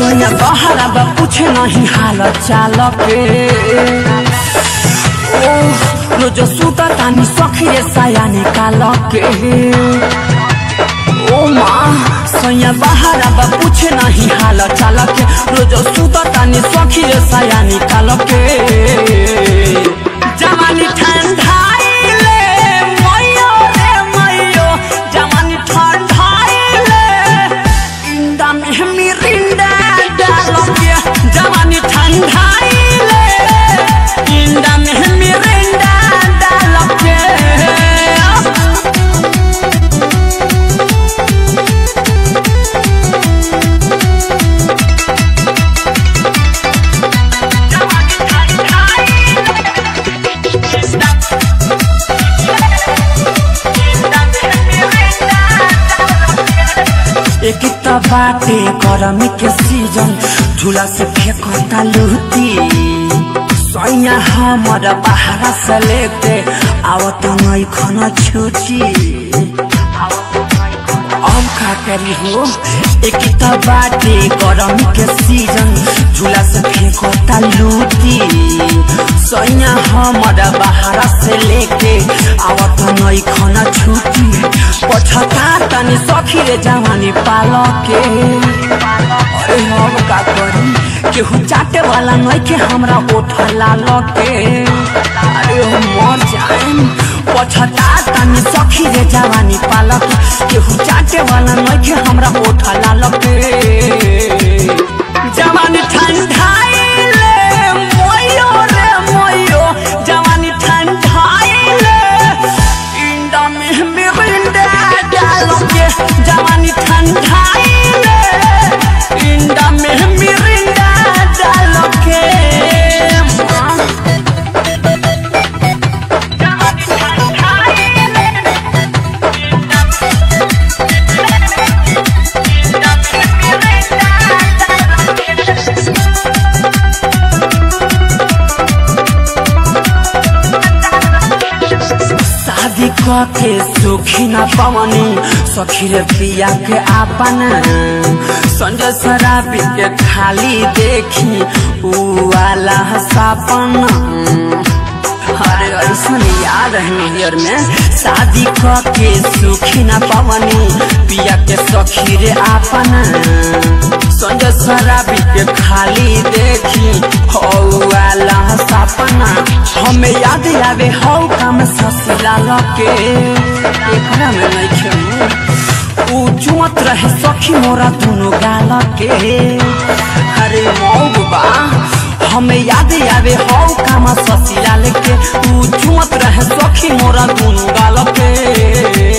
सोया बहरा बा पूछे नहीं हाल चाल के ओ रोज सुता तानी सखी रे साया निकाल के ओ माँ सोया बहरा बा पूछे नहीं हाल चाल के रोज सुता तानी सखी रे साया निकाल के जवानी ठंडाइले मैयो रे मैयो जवानी ठंडाइले इंदा में मिरिंडा डालोगे जवानी ठंडाइले इंदा में मिरिंडा डालोगे एक त बाटे गरमी के सीजन झूला से फेंकता लुटी सैया हमर बाहर से लेके आवत नहीं खना छुटी अब का करी हो एक त बाटे गरमी के सीजन झूला से फेंकता लुटी सैया हमर बाहर से लेके आवत नहीं खना छुटी पछता तनी सखी रे जवानी पाल के अरे हम का करी केहू चाटे वाला नहीं के हमरा ओठ लाल के अरे हम मर जाएम पछता तनी सखी रे जवानी पाल के केहू चाटे वाला नहीं के हमरा ओठ लाल के जवानी ठंडाइले मोयो रे मोयो जवानी ठंडाइले इंडा में मिरिंडा डालोगे जवानी ठंडाइले इंडा में मिरिंडा डालोगे माँ। जवानी ठंडाइले, इंडा में मिरिंडा डालोगे। शादी के सुखी न पवनी सखी रे पिया के आपन संजय शराबी के खाली देखी ऊ वाला सपन अरे ऐसा याद है नैयर में शादी के सुखी न पवनी पिया के सखी रे आपन संजय शराबी के खाली देखी हो वाला सपना हमें याद आवे हो काम ससुरा लके एकरा में नहीं खेलू ऊ चुमत रहे सखी मोरा दोनों गाल के अरे मौबा हमें याद आवे हो काम ससुरा लेके ऊ चुमत रहे सखी मोरा दोनों गाल के